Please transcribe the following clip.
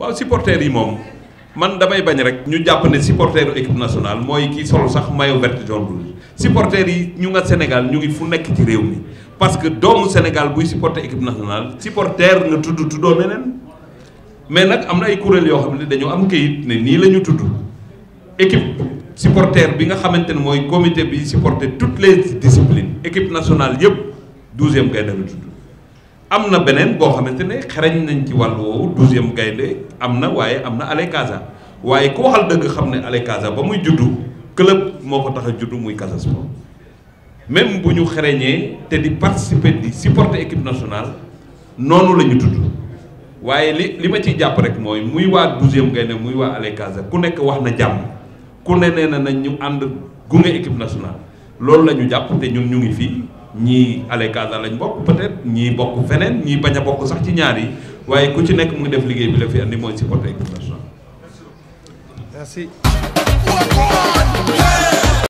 waaw supporters yi moom man damay bañ rek ñu jàpp ne supporteru équipe nationale mooy kii solo sax maillot vert jaune rouge supporters yi ñu nga Sénégal ñu ngi fu nekk ci réew mi parce que doomu Sénégal buy supporter équipe nationale supporter nga tudd tuddoo neneen mais nag am na ay kuréel yoo xam ne dañoo am kayit ne nii la ñu tudd équipe supporter bi nga xamante ne mooy comité bi supporter toutes les disciplines équipe nationale yëpp douzième gaynde la tudd am na beneen boo xamante ne xereñ nañ ci wàll woowu douzième gaynde am na waaye am na Allez Casa waaye ku waxal dëgg xam ne Allez Casa ba muy juddu club moo ko tax a juddu muy Casa Sport même bu ñu xereñee te di participer di supporter équipe nationale noonu la ñu tudd waaye li li ma ciy jàpp rek mooy muy waa douzième gaynde muy waa Allez Casa ku nekk wax na jàmm ku ne nee na nañ ñu ànd gunge équipe nationale loolu la ñu jàpp te ñun ñu ngi fii ñii Allez Casa lañ bokk peut-être ñii bokk feneen ñii bañ a bokk sax ci ñaar yi waaye ku ci nekk mu ngi def liggéey bi la fi andi mooy supporter équipe nationale. Merci. Walk on!